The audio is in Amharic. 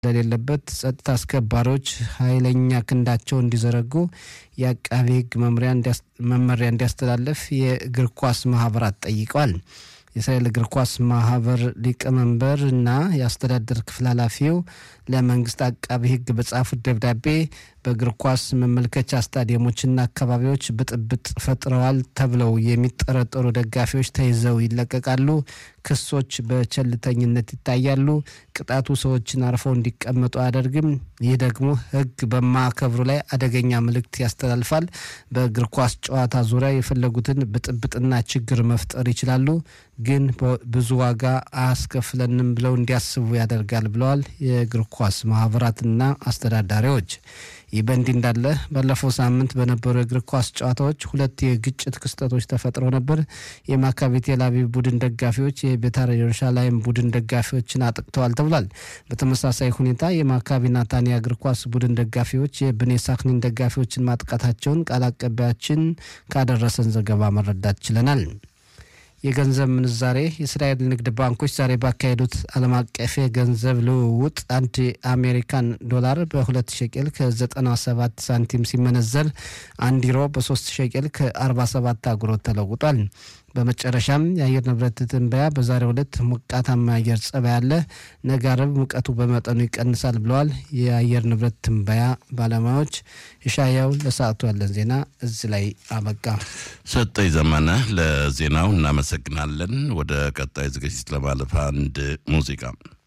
እንደሌለበት ጸጥታ አስከባሪዎች ኃይለኛ ክንዳቸው እንዲዘረጉ የአቃቤ ሕግ መመሪያ እንዲያስተላለፍ የእግር ኳስ ማህበራት ጠይቀዋል። የእስራኤል እግር ኳስ ማህበር ሊቀመንበር እና የአስተዳደር ክፍል ኃላፊው ለመንግስት አቃቢ ሕግ በጻፉት ደብዳቤ በእግር ኳስ መመልከቻ ስታዲየሞችና አካባቢዎች ብጥብጥ ፈጥረዋል ተብለው የሚጠረጠሩ ደጋፊዎች ተይዘው ይለቀቃሉ። ክሶች በቸልተኝነት ይታያሉ። ቅጣቱ ሰዎችን አርፈው እንዲቀመጡ አያደርግም። ይህ ደግሞ ሕግ በማከብሩ ላይ አደገኛ መልእክት ያስተላልፋል። በእግር ኳስ ጨዋታ ዙሪያ የፈለጉትን ብጥብጥና ችግር መፍጠር ይችላሉ፣ ግን ብዙ ዋጋ አያስከፍለንም ብለው እንዲያስቡ ያደርጋል ብለዋል የእግር ኳስ ማህበራትና አስተዳዳሪዎች። ይህ በእንዲህ እንዳለ ባለፈው ሳምንት በነበሩ የእግር ኳስ ጨዋታዎች ሁለት የግጭት ክስተቶች ተፈጥረው ነበር። የማካቢ ቴል አቪቭ ቡድን ደጋፊዎች የቤታር ኢየሩሳሌም ቡድን ደጋፊዎችን አጥቅተዋል ተብሏል። በተመሳሳይ ሁኔታ የማካቢ ናታንያ እግር ኳስ ቡድን ደጋፊዎች የብኔ ሳክኒን ደጋፊዎችን ማጥቃታቸውን ቃል አቀባያችን ካደረሰን ዘገባ መረዳት ችለናል። የገንዘብ ምንዛሬ የእስራኤል ንግድ ባንኮች ዛሬ ባካሄዱት ዓለም አቀፍ የገንዘብ ልውውጥ አንድ የአሜሪካን ዶላር በሁለት ሸቄል ከ97 ሳንቲም ሲመነዘር አንድ ዩሮ በሶስት ሸቄል ከ47 አጉሮት ተለውጧል። በመጨረሻም የአየር ንብረት ትንበያ በዛሬው ዕለት ሞቃታማ አየር ጸባይ አለ፣ ነገ አርብ ሙቀቱ በመጠኑ ይቀንሳል ብለዋል የአየር ንብረት ትንበያ ባለሙያዎች። የሻያው ለሰዓቱ ያለን ዜና እዚህ ላይ አበቃ። ሰጠኝ ዘመነ ለዜናው እናመሰግናለን። ወደ ቀጣይ ዝግጅት ለማለፍ አንድ ሙዚቃ